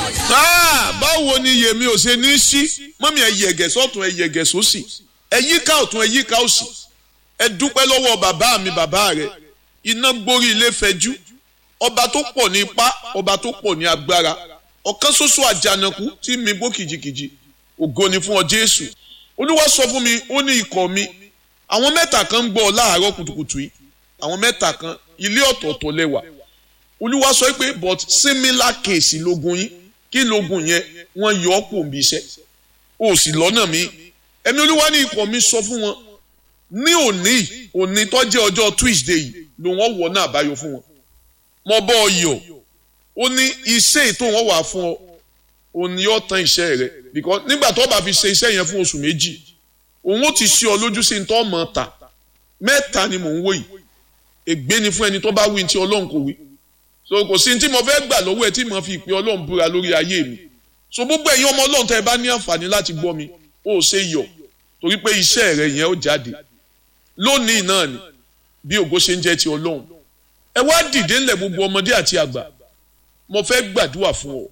báwo ni yèmí ò ṣe ní sí mọ́mí ẹ yẹ̀gẹ̀ sọ́tún ẹ yẹ̀gẹ̀ sósì ẹ yíká ọ̀tún ẹ yíká òsì ẹ dúpẹ́ lọ́wọ́ bàbá mi bàbá rẹ iná gbórí ilé fẹjú ọba tó pọ̀ ní ipá ọba tó pọ̀ ní agbára ọ̀kan ṣoṣo àjànàkú tí mi bó kìjikìji ògo ni fún ọ Jésù olúwa sọ fún mi ó ní ikọ̀ mi àwọn mẹ́ta kan ń gbọ́ ọ láàárọ̀ kùtùkùtù yìí àwọn mẹ́ta kan ilé ọ̀tọ̀ọ̀tọ̀ lẹ́wà olúwa sọ pé but similar case lógun yín kí lógun yẹn wọ́n yọ ọ́ pò ń bí iṣẹ́ o sì lọ́nà mi ẹ̀mí olúwa ní ikọ̀ mi sọ fún wọn ní òní òní tó jẹ́ ọjọ́ Tuesday yìí ló wọ́n wọ̀ náà àbáyọ fún wọn mo bọ́ ọ yọ̀ ó ní iṣẹ́ ètò wọn wà fún ọ òní yóò tán iṣẹ́ rẹ because nígbà tó bá fi ṣe iṣẹ́ yẹn fún oṣù méjì òun ó ti ṣe ọ lójú sí ní tó mọ̀ ta mẹ́ta ni mò ń wò yìí ègbé ni fún ẹni tó bá wí ní tí ọlọ́run kò wí so kò sí ní tí mo fẹ́ gbà lọ́wọ́ ẹ tí mo fi ìpè ọlọ́run búra lórí ayé mi so gbogbo ẹ̀yin ọmọ ọlọ́run tẹ́ ẹ bá ní àǹfààní láti gbọ́ mi ó ṣe yọ̀ torí pé iṣẹ́ rẹ yẹn ó jáde lónìí náà ni bí ògo ṣe ń jẹ́ ti ọlọ́run ẹ wá dìde ńlẹ̀ gbogbo ọmọdé àti àgbà mo fẹ́ gbàdúrà fún ọ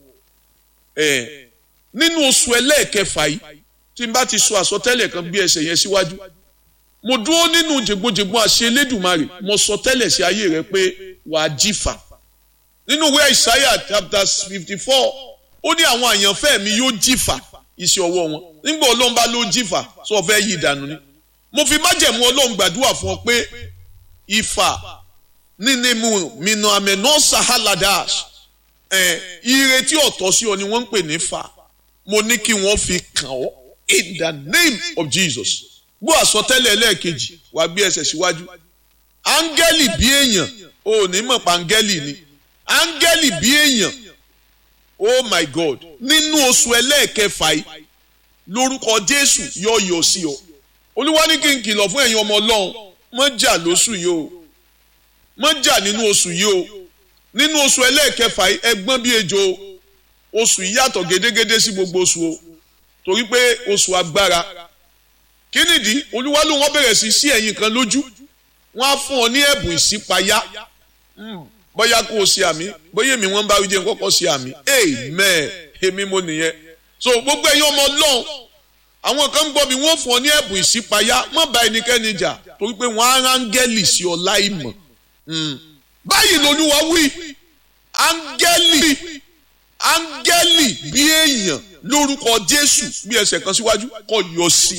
ẹ nínú oṣù ẹlẹ́ẹ̀kẹfà yìí tí n bá ti sọ àsọtẹ́lẹ̀ kan gbé ẹsẹ̀ yẹn síwájú mo dúró nínú jègbojègbon àṣẹ Elédùmarè mo sọ tẹ́lẹ̀ sí ayé rẹ pé wàá jífà nínú ìwé Isaiah chapter fifty four ó ní àwọn àyànfẹ́ mi yóò jífà iṣẹ́ ọwọ́ wọn nígbà ọlọ́run bá ló jífà sọ fẹ́ yí ìdànù ni mo fi májẹ̀mú ọlọ́run gbàdúrà fún ọ pé ìfà nínú mìnà àmẹ́nà sahaladas ẹ̀ ìrètí ọ̀tọ̀ sí ọ ni wọ́n ń pè ní fà mo ní kí wọ́n fi kàn ọ́ in the name of Jesus gbọ́ àsọtẹ́lẹ̀ ẹlẹ́ẹ̀kejì wà gbé ẹsẹ̀ síwájú áńgẹ́lì bí èèyàn ò ní mọ̀ pa áńgẹ́lì ni áńgẹ́lì bí èèyàn oh my God nínú oṣù ẹlẹ́ẹ̀kẹfà yìí lórúkọ Jésù yọ yọ sí ọ olúwa ní kí n kìlọ̀ fún ẹ̀yin ọmọ ọlọ́run mọ́ jà lóṣù yìí o mọ́ jà nínú oṣù yìí o nínú oṣù ẹlẹ́ẹ̀kẹfà yìí ẹgbọ́n bí ejò oṣù yìí yàtọ̀ gédégédé sí gbogbo oṣù o torí pé oṣù agbára kí nìdí olúwa ló wọ́n bẹ̀rẹ̀ sí sí ẹ̀yin kan lójú wọ́n á fún ọ ní ẹ̀bùn ìṣípayá bóyá kó o ṣe àmì bóyá èmi wọ́n bá wí jẹ́ kọ́kọ́ ṣe àmì amen èmi mo nìyẹn so gbogbo ẹ̀yin ọmọ ọlọ́run àwọn kan ń gbọ́ mi wọ́n fún ọ ní ẹ̀bùn ìṣípayá má bá ẹnikẹ́ni jà torí pé wọ́n á rángẹ́lì sí ọ láìmọ̀ báyìí lolúwa wí áńgẹ́lì áńgẹ́lì bí èèyàn lórúkọ Jésù bí ẹsẹ̀ kan síwájú kó yọ sí